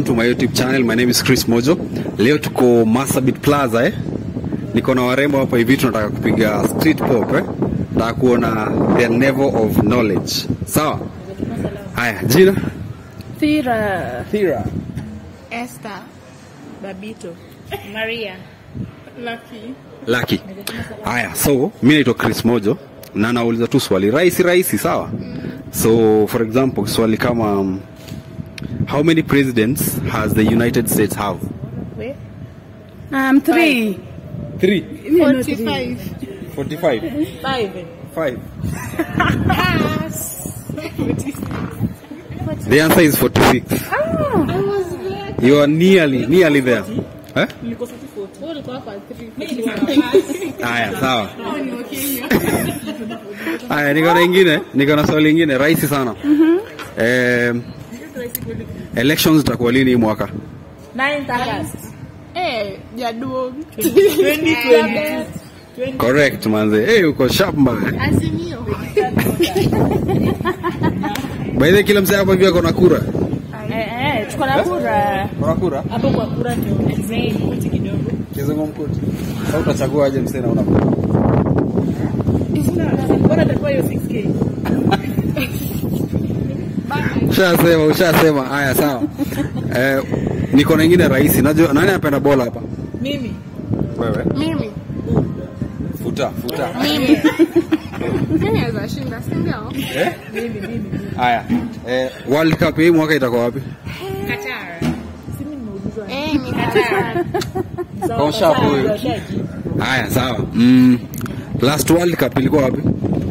to my youtube channel my name is chris mojo leo tuko masabit plaza eh? niko na warembo hapa hivi tunataka kupiga street pop eh? nataka kuona their level of knowledge sawa haya jina Thira. Thira. Esther. Babito. Maria. Lucky. Lucky. Haya, so mi naitwa Chris Mojo na nauliza tu swali rahisi rahisi, sawa? So for example, swali kama um, how many presidents has the United States have? Wait. Um, three. Three. 45. 45. Five. Five. The answer is 46. I was there. You are nearly nearly there. Eh? Ulikuwa kwa 3. Haya, sawa. Oh, ni wa Kenya. Haya, niko na ingine, niko na swali ingine rahisi sana. Eh, elections zitakuwa lini hii mwaka? Ninth August. Eh, jaduo. 2020. Correct manze. Hey, uko sharp man. Azimio. By the way, kila msee hapa hivi ako na kura. Eh, eh, tuko na kura. Kuna kura? Hapo kwa kura ndio kizungumkuti kidogo. Kizungumkuti. Sasa utachagua aje msee na una kura? Bora atakuwa hiyo 6K. Ushasema, ushasema. Haya, sawa. Eh, niko na ingine rahisi. Najua nani anapenda bola hapa? Mimi. Wewe. Mimi. Futa, futa. Mimi. Mimi naweza shinda, si ndio? Eh? Haya. Eh, World Cup hii mwaka itakuwa wapi? Eh, ni Qatar. Kwa sharp huyu. Haya, sawa. Mm, last World Cup ilikuwa wapi?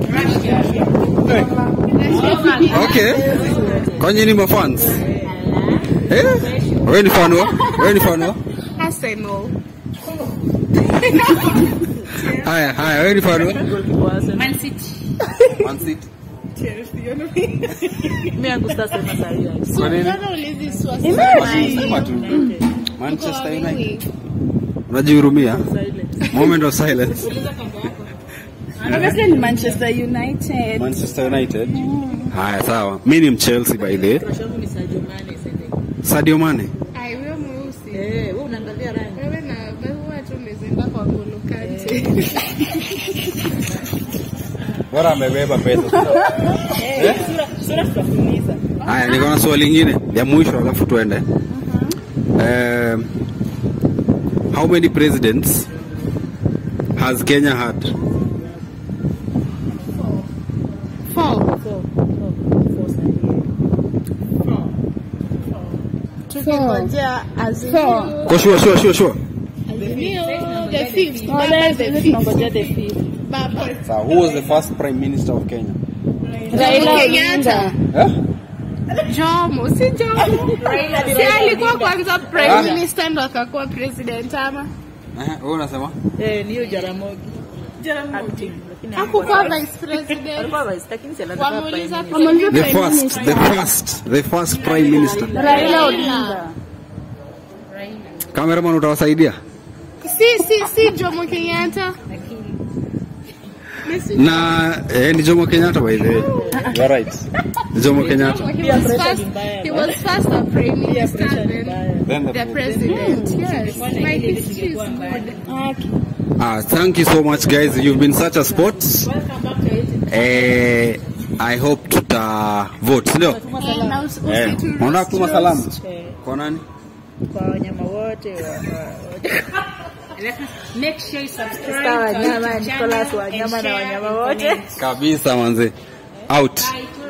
Okay. Kwani ni mafans? Eh? Wewe ni fan wa? Wewe ni fan wa? Arsenal. Haya, haya, wewe ni fan wa? Man City. Man City. Mimi yangu sasa sema sahihi. Kwa nini? Mbona ulizi swasi? Sema tu. Manchester United. Unajihurumia? Moment of silence. Obviously ni Manchester United. Manchester United. Haya, sawa. Mimi ni Chelsea by the way. Shangu ni Sadio Mane sasa. Sadio Mane. Ai, wewe mweusi. Eh, wewe unaangalia rangi. Wewe na wewe tu umezienda kwa Ngolo Kante. Bora amebeba pesa. Eh, sura sura tutafuliza. Haya, niko na swali lingine ya mwisho alafu tuende. Um, how many presidents has Kenya had? Four. So, so, Tukingojea Azimio. Kwa sure, sure, sure, sure. Azimio, the fifth. Oh, Baba let's the let's fifth. tunangoja the fifth. Baba. So, who was the first prime minister of Kenya? Raila Kenyatta. Odinga. Eh? Jomo, si Jomo. Si alikuwa kwanza prime minister ndo akakuwa president ama? Eh, wewe unasema? Eh, ni hiyo Jaramogi. Acting, lakini Hakukuwa vice president. alikuwa vice, lakini si alikuwa Wameuliza prime minister. The first, the first, the first prime minister. Raila Odinga. Cameraman utawasaidia? Si, si, si Jomo Kenyatta. Na eh, ni Jomo Kenyatta by the way. You are right. Ni Jomo Kenyatta. He was first, he was first a prime minister, then Then the the president. Yes, my history is good. Ah, thank you so much guys. You've been such a sport. Eh, I hope tuta vote, ndio? Na usi- Eh, usitu- unataka kutuma salamu? Kwa nani? Kwa wanyama wote wa- wa- Make sure you subscribe Sawa, to our wanyama, YouTube Nicholas, channel wanyama and na share wanyama and wote. comment. Kabisa manze. Out. Bye.